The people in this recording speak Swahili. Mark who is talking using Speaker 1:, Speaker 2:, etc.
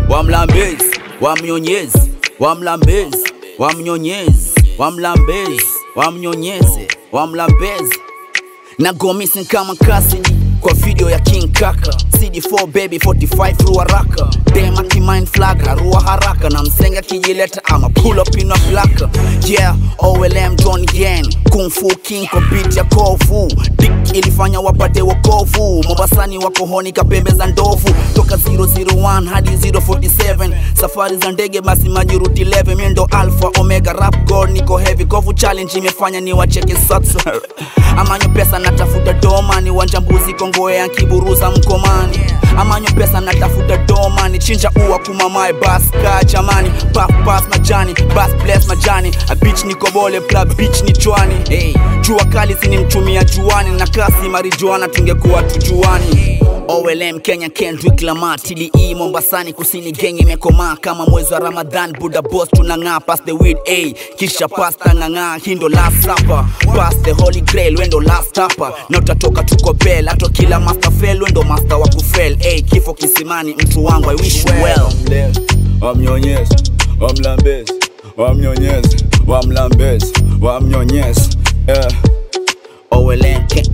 Speaker 1: wamlambezi wamnyonyezi wamlambezi wamnyonyezi wamlambezi wamnyonyeze wamlambezi na go missing kama Cassidy kwa video ya King Kaka CD4 baby 45 rua raka dem akimind flagra rua haraka na msenga kijileta ama pull up in a blaka yeah OLM John Yen Kung Fu King kwa beat ya kovu Dick ilifanya wapate wokovu Mombasani wako honi kapembe za ndovu toka 001 hadi 047 safari za ndege basi majuruti 11 miendo alpha omega rap god niko heavy kovu challenge imefanya ni wacheke sasa amanyo pesa natafuta doma ni wanja mbuzi kongoea kiburuza mkomani amanyo pesa natafuta doma ni chinja ua kumamae bas ka jamani bas bas majani bas bless majani a bitch niko bole pla bitch ni chwani hey, jua kali sini mchumia juani na kasi marijuana tungekuwa tujuani OLM Kenya Kendrick Lamar TDE Mombasani kusini genge imekomaa kama mwezi wa Ramadhan Buddha boss tunang'aa pass the weed A kisha pasta ng'ang'aa hindo last supper pass the holy grail wendo last supper na utatoka tuko bell hata kila master fail wendo master wa kufel A kifo kisimani mtu wangu I wish you well
Speaker 2: wamnyonyezi wamlambezi wamnyonyezi wamlambezi wamnyonyezi yeah.
Speaker 1: OLM Ke